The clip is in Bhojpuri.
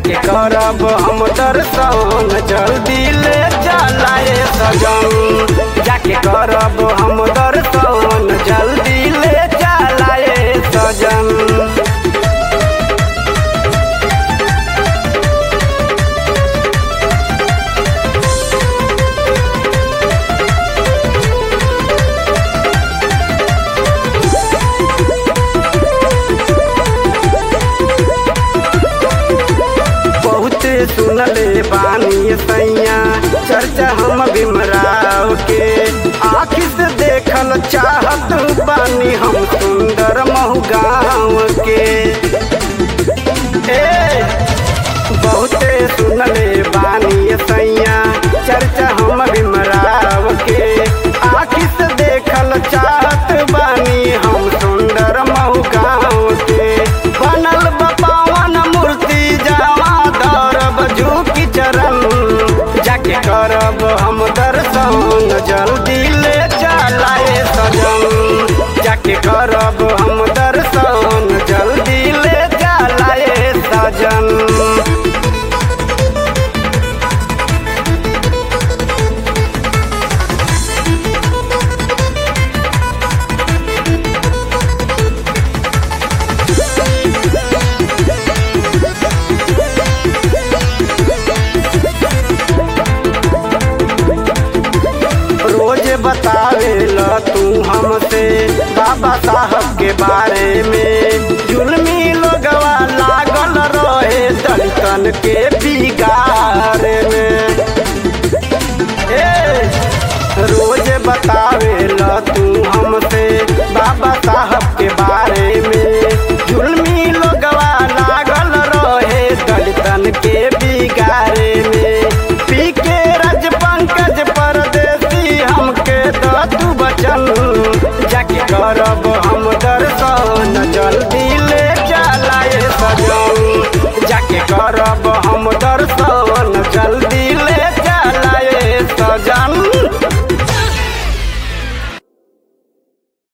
जाके करब हम दर्शन जल्दी ले चलाए सजन जाके करब हम दर्शन जल्दी ले चलाए सजन बहुत सुनले बानी सैया चर्चा हम भीमराव के आखिर से देखल चाहत बानी हम सुंदर महु गाँव के ए बहुते सुनले बानी सैया चर्चा हम भीमराव के आखिर से देखल चाहत बानी हम सुंदर महु गाँव के बनल बपावन मूर्ति जावा दौरब झुकी चरण जाके करब हम दर्शन जल्दी ले चलाए सजन जाके करब हम दर्शन जल्दी ले चलाए सजन रोज बतावे ल तू हमसे बाबा साहब के बारे में जुलमी लोगवा लागल रहे दलितन के बिगाड़